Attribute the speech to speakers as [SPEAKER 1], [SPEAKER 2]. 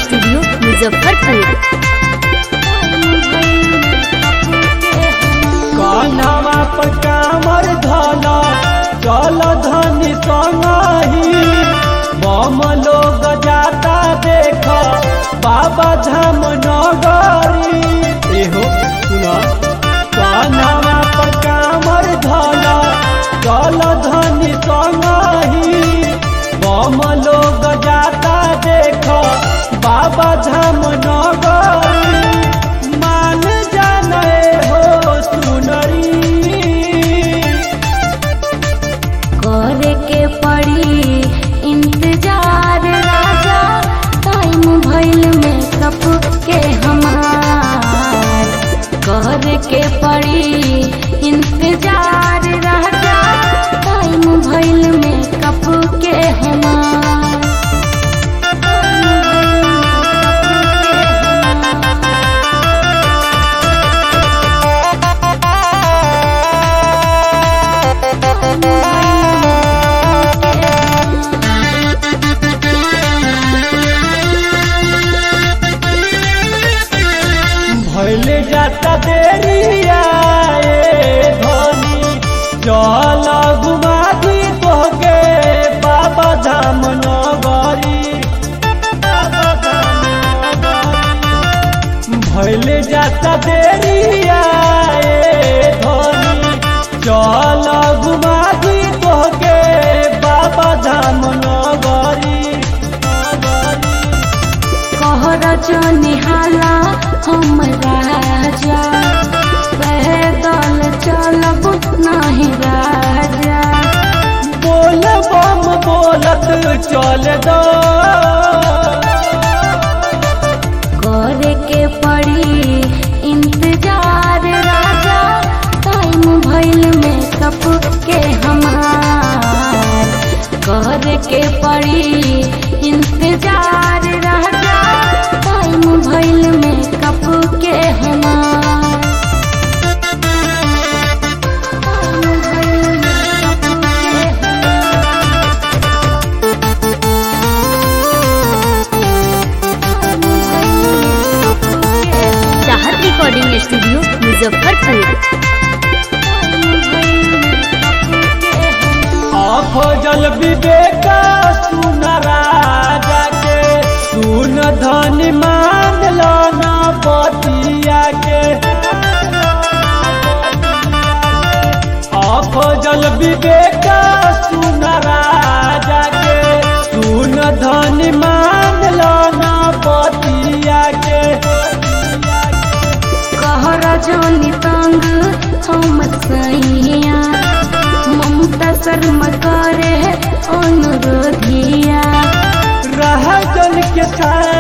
[SPEAKER 1] Studio Muzaffarpur
[SPEAKER 2] कान्हावा पर कामर धला चल धनी संगही बम लोग जाता देख बाबा धाम नगरी एहो सुना कान्हावा पर कामर धला चल धनी संगही बम लोग जाता देख बाबा धाम नगरी मान जाने हो सुनरी
[SPEAKER 1] करे के पड़ी इंतजार राजा टाइम भइल में कप के हमार करे के पड़ी इंतजार राजा टाइम भइल में कप के हमार
[SPEAKER 2] भैले जाता देरिया ए धनी चल घुमा दी तोहके बाबा धाम नगरी बाबा धाम नगरी। भैले जाता देरिया ए धनी चल घुमा दी तोहके बाबा धाम नगरी नगरी।
[SPEAKER 1] कहर निहाला हम राजा पैदल चलब नहीं राजा
[SPEAKER 2] बोल बम बोलत चल दो
[SPEAKER 1] करे के पड़ी इंतजार राजा टाइम भइल में कप के हमार करे के पड़ी इंतजार राजा टाइम भइल में कप के हमार टाइम भइल में कप के चाहत रिकॉर्डिंग स्टूडियो मुजफ्फरपुर
[SPEAKER 2] अफजल विवेक सुन राजा के सुन धन मान लो ना बतिया के अफजल विवेक सुन राजा के सुन धन मान लो ना बतिया के
[SPEAKER 1] कहर जानी तंग हम सैया ममता शर्मा करे अनुरोधिया
[SPEAKER 2] रह जन के साथ